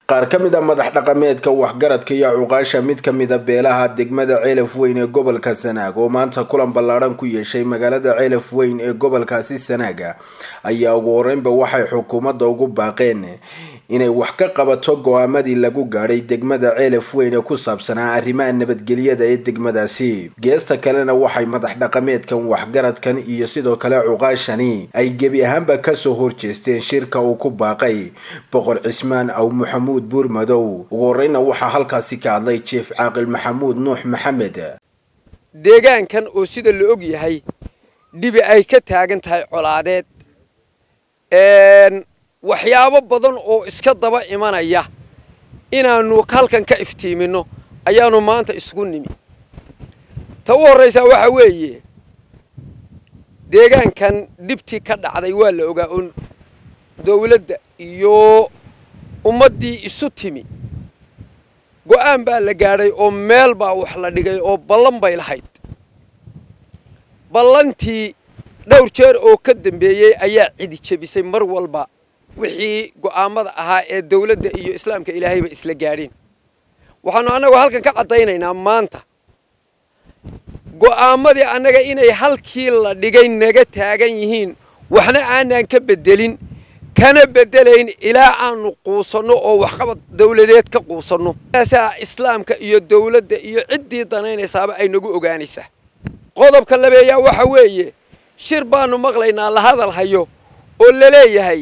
qaar ka mid a madax dhaqameedka waxgaradka iyo cuqaasha mid ka mida beelaha degmada ceelaf weyn ee gobolka sanaag oo maanta kulan ballaadhan ku yeeshay magaalada ceelaf weyn ee gobolkaasi sanaaga ayaa ugu horeynba waxay xukuumadda ugu baaqeen inay wax ka qabato go-aamadii lagu gaadhay degmada ceelaf weyn ee ku saabsanaa arrimaha nabadgelyada ee degmadaasi geesta kalena waxay madax dhaqameedkan waxgaradkan iyo sidoo kale cuqaashani ay gebi ahaanba kasoo horjeesteen shirka uu ku baaqay boqor cismaan aw maxamuud buurmadow ugu horeyna waxaa halkaasi ka hadlay jief caaqil maxamuud nuux maxamed deegaankan oo sida la og yahay dhibi ay ka taagan tahay colaadeed waxyaabo badan oo iska daba imanaya inaannu halkan ka iftiiminno ayaannu maanta isugu nimi ta u horraysaa waxaa weeye deegaankan dhibtii ka dhacday waa la ogaa oo dawladda iyo ummaddii isu timi go'aan baa la gaadhay oo meel baa wax la dhigay oo ballan bay lahayd ballantii dhowr jeer oo ka dambeeyey ayaa cidi jebisay mar walba wixii go'aamada ahaa ee dawladda iyo islaamka ilaahayba isla gaadheen waxaannu annagu halkan ka caddaynaynaa maanta go'aamadii annaga inay halkii la dhigay naga taagan yihiin waxna aanaan ka beddelin kana beddelayn ilaa aanu quusanno oo waxqabad dawladeed ka quusanno aasaa islaamka iyo dawladda iyo ciddii danaynaysaaba ay nagu ogaanaysaa qodobka labeeyaa waxa weeye shir baannu maqlaynaa la hadal hayo oo la leeyahay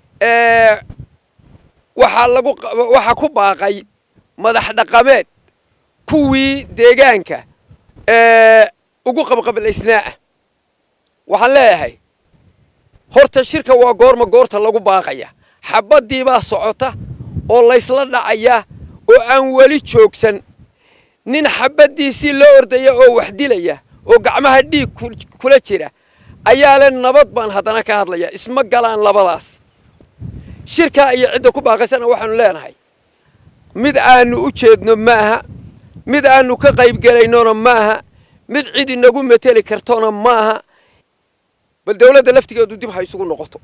waxaa lagu waxaa ku baaqay madax dhaqameed kuwii deegaanka ugu qabqablaysnaa ah waxaan leeyahay horta shirka waa goorma goorta lagu baaqaya xabaddii baa socota oo laysla dhacaya oo aan weli joogsan nin xabaddiisii la ordaya oo wax dilaya oo gacmaha dhiig kula jira ayaa le nabad baan haddana ka hadlaya isma galaan labadaas shirkaa iyo cidda ku baaqaysana waxaanu leenahay mid aanu u jeedno maaha mid aanu ka qaybgelaynona maaha mid cid inagu mateli kartona maaha bal dawladda laftigeedu dib ha isugu noqoto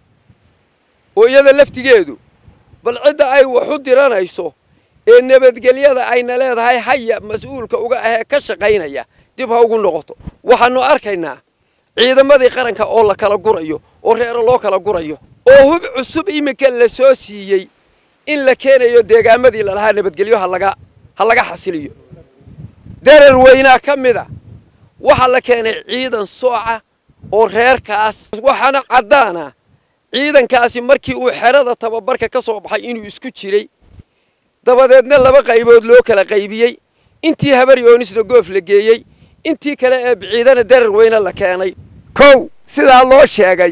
oo iyada laftigeedu bal cidda ay wax u diranayso ee nabadgelyada ayna leedahay haya mas-uulka uga ahee ka shaqaynaya dib ha ugu noqoto waxaanu arkaynaa ciidamadii qaranka oo la kala gurayo oo reero loo kala gurayo oo hub cusub iminka la soo siiyey in la keenayo deegaamadii lalahaa nabadgelyo halaga ha laga xasiliyo darar weynaa ka mid a waxaa la keenay ciidan sooca oo reerkaas waxaana caddaana ciidankaasi markii uu xerada tababarka ka soo baxay inuu isku jiray dabadeedna laba qaybood loo kala qaybiyey intii habar yoonisna goof la geeyey intii kale ee biciidana darar weyne la keenay kow sidaa loo sheegay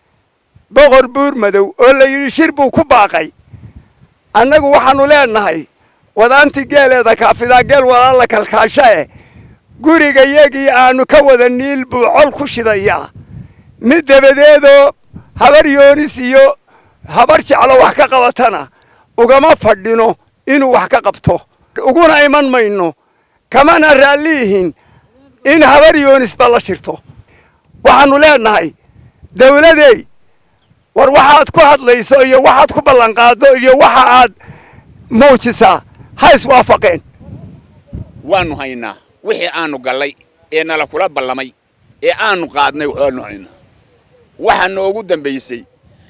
boqor buurmadow oo la yidhi shir buu ku baaqay annagu waxaannu leenahay wadaanti geeleeda kaafidaa geel wadaa la kalkaashae guriga yagii aannu ka wada niil buu col ku shidayaa mid dabadeedoo habar yoonis iyo habar jeclo wax ka qabatana ugama fadhino inuu wax ka qabto uguna iman mayno kamana raalliyihin in habar yoonisba la shirto waxaannu leenahay dawladey war waxaad ku hadlayso iyo waxaad ku ballanqaaddo iyo waxa aad muujisaa ha iswaafaqeen waannu haynaa wixii aanu gallay ee nala kula ballamay ee aanu qaadnay waanu haynaa waxaa noogu dambaysay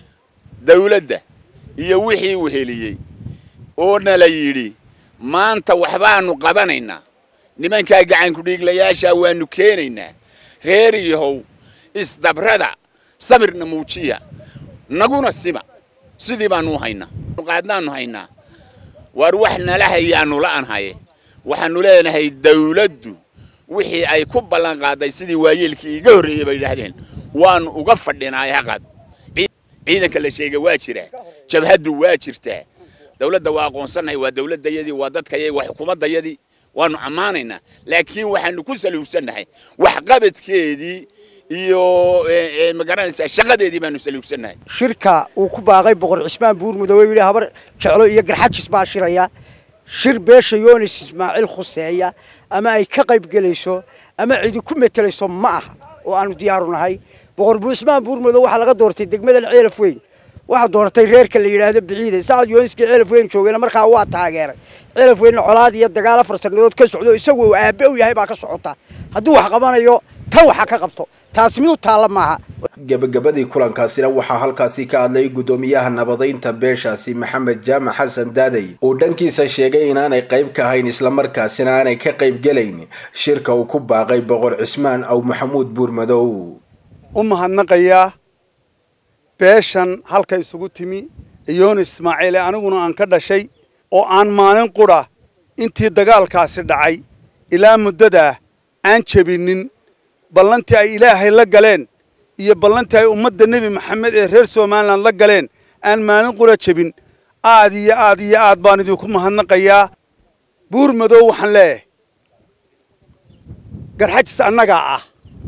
dawladda iyo wixii weheliyey oo nala yidhi maanta waxbaannu qabanaynaa nimankaa gacankudhiiglayaashaa waannu keenaynaa reer yahow isdabrada samirna muujiya naguna sima sidii baannu haynaa qaadnaannu haynaa waar wax nala hayaannu la'an haye waxaannu leenahay dawladdu wixii ay ku ballan qaaday sidii waayeelkii iga horreeyey bay yidhaahdeen waannu uga fadhinaay haqad ciidanka la sheega waa jiraa jabhaddu waa jirtaa dawladda waa aqoonsannahay waa dawladdayadii waa dadkayadii waa xukuumaddayadii waannu ammaanaynaa laakiin waxaannu ku saluugsannahay waxqabadkeedii iyo magaranaysaa shaqadeedii baanu saluugsannahay shirka uu ku baaqay boqor cismaan buurmudow yidhi habar jeclo iyo garxajis baa shiraya shir beesha yoonis ismaaciil khuseeya ama ay ka qayb gelayso ama cidi ku metelayso ma aha oo aanu diyaaru nahay boqor cismaan buurmudow waxaa laga doortay degmada ceelaf weyn waxaa dooratay reerka la yidhaahdo biciide sacad yooniskii celaf weyn joogayna markaa waa taageeray celaf weynna colaad iyo dagaal afar sannadood ka socdo isagu uu aabe u yahay baa ka socota hadduu wax qabanayo tan waxa ka qabto taasi mid u taalla maaha gebagabadii kulankaasina waxaa halkaasi ka hadlay guddoomiyaha nabadaynta beeshaasi maxamed jaamac xasan daadey uu dhankiisa sheegay inaanay qayb ka ahayn islamarkaasina aanay ka qayb gelayn shirka uu ku baaqay boqor cismaan aw maxamuud buurmadow u mahadnaqayaa beeshan halka isugu timi iyooni ismaaciile aniguna aan ka dhashay oo aan maalin qudha intii dagaalkaasi dhacay ilaa muddadaa aan jebinin ballantii ay ilaahay la galeen iyo ballantii ay ummadda nebi maxamed ee reer somalilan la galeen aan maalin qura jebin aad iyo aad iyo aad baan idinku mahadnaqayaa buur madow waxaan leeyahay garxajis annagaa ah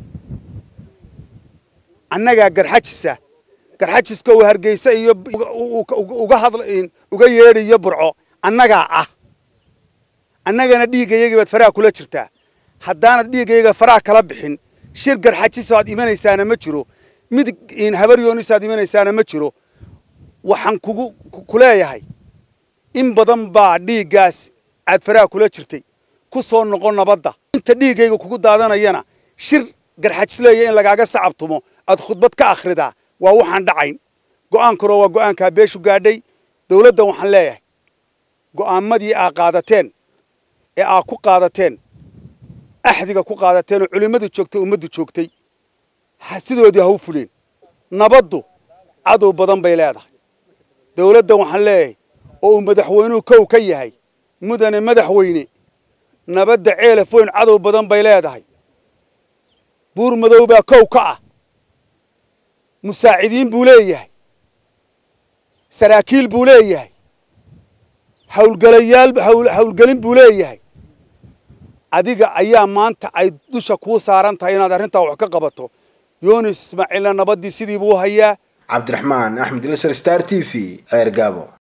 annagaa garxajisa garxajiska uu hargeysa iyo uga hadl uga yeedhayo burco annagaa ah annagana dhiiggayagii baad faraha kula jirtaa haddaanad dhiiggayaga faraha kala bixin shir garxajiso aad imanaysaana ma jiro mid habar yoonis aad imanaysaana ma jiro waxaan kugu ku leeyahay in badan baa dhiiggaas aad faraha kula jirtay ku soo noqo nabadda inta dhiiggayga kugu daadanayana shir garxajis leeya in lagaaga sacabtumo aad khudbad ka akhridaa waa waxaan dhacayn go'aankuna waa go'aankaa beeshu gaadhay dawladdan waxaan leeyahay go'aamadii aa qaadateen ee aa ku qaadateen axdiga ku qaadateen oo culimmadu joogtay ummaddu joogtay sidoodii ha u fuleen nabaddu cadow badan bay leedahay dawladdan waxaan leeyahay oo uu madaxweynuhu kow ka yahay mudane madaxweyne nabadda ceelaf weyn cadow badan bay leedahay buur madow baa kow ka ah musaacidiin buu leeyahay saraakiil buu leeyahay hawlgelayaal hawlgelin buu leeyahay adiga ayaa maanta ay dusha kuu saaran tahay inaad arrintaa wax ka qabato yoonis ismaaciilna nabaddii sidii buu hayaa cabdiraxmaan axmed ilsar star t v ceer gaabo